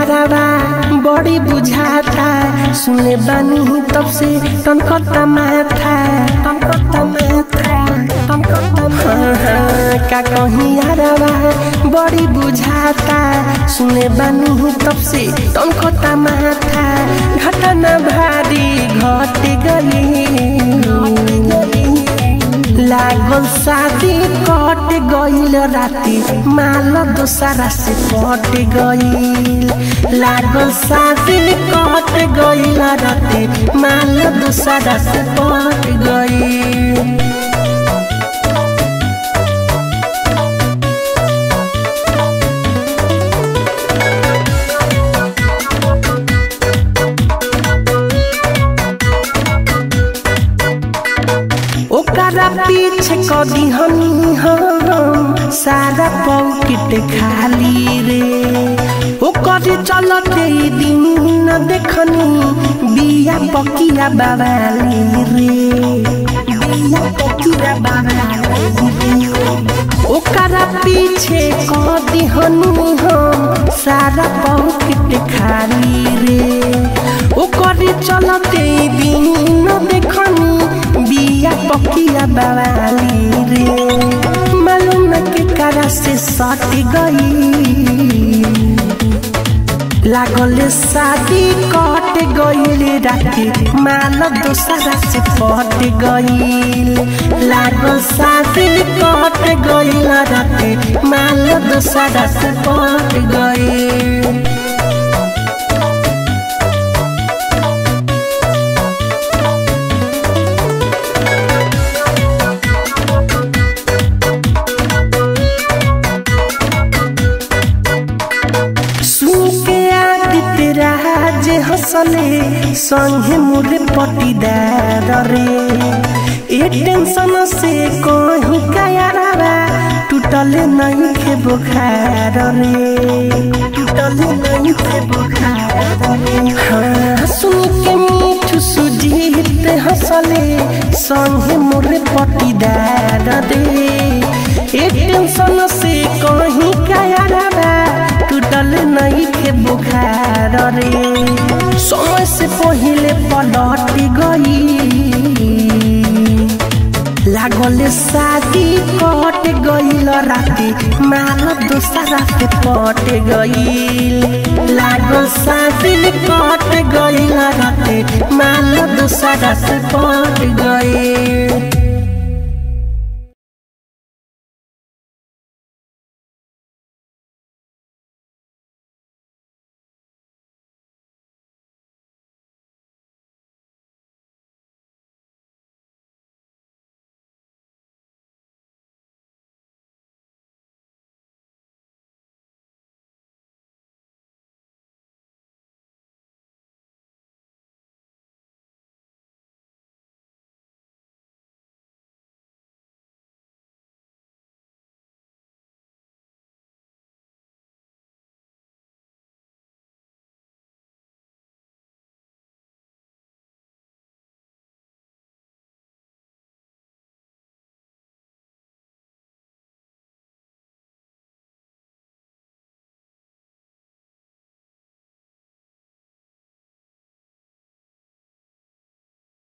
यारावा बड़ी बुझाता सुने बानी तब से तनकता माथा तनकता माथा तनकता माथा का कहीं यारावा बड़ी बुझाता सुने बानी तब से तनकता माथा घटना भारी घट गई लागल शादी कट गईल राती माल दोसरा से कट गईल लागल शादी कट गईल राती माल दोसरा से कट गईल ओकरा पीछे कदी हनी हम सारा पॉकेट खाली रे ओकर चलते ई दिन न देखनी बिया पकिया बाबाली रे बिया पकिया बाबाली रे ओकरा पीछे कदी हनी हम सारा पॉकेट खाली रे ओकर चलते ई दिन न देखनी बिया पकिया बवाली रे मालूम के करा से सट गई लागल शादी कट गईल राती माल दोसरा से पट गईल लागल शादी कट गईल राती माल दोसरा से पट गईल सुके आदित्य राज हंसले संगे मुरे पटीदार रे ए टेंशन से कहीं कायारा टूटल नहीं के बुखार रे टूटल नहीं के बुखार रे हाँ सुन के मीठू सुजीत हंसले संगे मुरे पटीदार रे ए टेंशन से कहीं कायारा टूटल नहीं के बुखार रे समय से पहले पलट गई लागल शादी कट गईल राती माल दोसरा से पट गईल लागल शादी कट गईल राती माल दोसरा से पट गईल